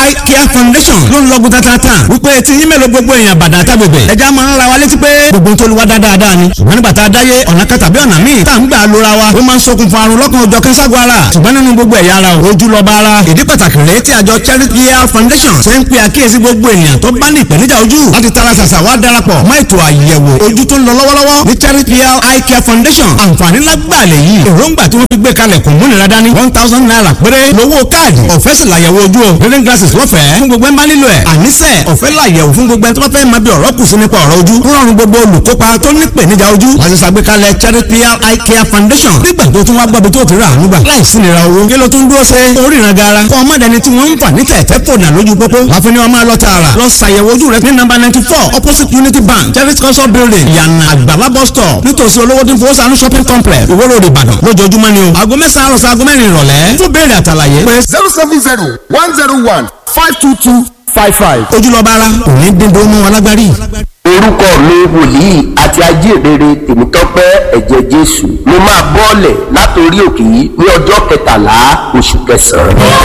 eye care foundation ló ń lọ́gùn tatata wípé tí yín mélòó gbogbo èèyàn bàdà tábìbẹ̀ ẹja máa ń ra wa létí pé gbogbo tó lu wa dáadáa ni ṣùgbọ́n nígbà tá a dáyé ọ̀nà kan tàbí ọ̀nà míì tá à ń gbà lóra wa ó máa ń ṣokùnfà àrùn lọ́kàn ọjọ́ kẹ́sàgọ́ ara ṣùgbọ́n nínú gbogbo ẹ̀yà ara ojú lọ́ba ara ìdí pàtàkì rèé tí àjọ charity care foundation ṣe ń pe àkíyèsí gbogbo ènìyàn tó bá ní ìpèníjà ojú láti tara ṣàṣà wá darapọ̀ mọ́ ètò àyẹ̀wò ojú tó ń lọ lọ́wọ́lọ́wọ́ ní charity care eye care foundation àǹfààní lágbàlẹ̀ yìí èròǹgbà tí wọ́n fi gbé kalẹ̀ kò múnira dání one thousand naira péré lówó káàdì ọ̀fẹ́ sì làyẹ̀wò ojú o reading glasses lọ́fẹ̀ẹ́ fún gbogbo ẹ̀ ń bá nílò ẹ̀ àníṣe ọ̀fẹ́ làyẹ̀wò fún gbogbo ẹ̀ tó bá fẹ́ máa bí ọ̀rọ̀ kù sí nípa ọ̀rọ̀ ojú rọrùn gbogbo olùkópa tó ní ìpèníjà ojú láti ṣàgbékalẹ̀ charity eye care foundation nígbà tó tún wá gbọ́bi tó ti rà ànúgbà láìsí nira owó kí ló tún dúró ṣe oríran gara kọ́ ọmọdéni tí wọ́n ń fà ní tẹ̀tẹ̀ fòdà lójú pópó láfi ni wọ́n máa lọ tààrà lọ ṣàyẹ̀wò ojú rẹ ní nọ́mbà ninety four opposite unity bank charity council building yànnà àgbàlá bus stop nítòsí olówó tí ń fowó sànú shopping complex ìwó road ìbàdàn lójoojúmọ́ ni o aago mẹ́sàn-án àròsọ aago mẹ́rin ìrọ̀lẹ́ fún béèrè àtàlàyé pé zero seven zero one zero one five two two five five. ojúlọ́ba ara òní dídó mọ́ wọn lágbárí. orúkọ mi wòlíì àti ajíhìnrere tèmítọ́pẹ́ ẹ̀jẹ̀ jésù mo máa bọ́ọ̀lẹ̀ látòrí òkè yìí ní ọjọ́ kẹtàlá oṣù kẹsàn-án.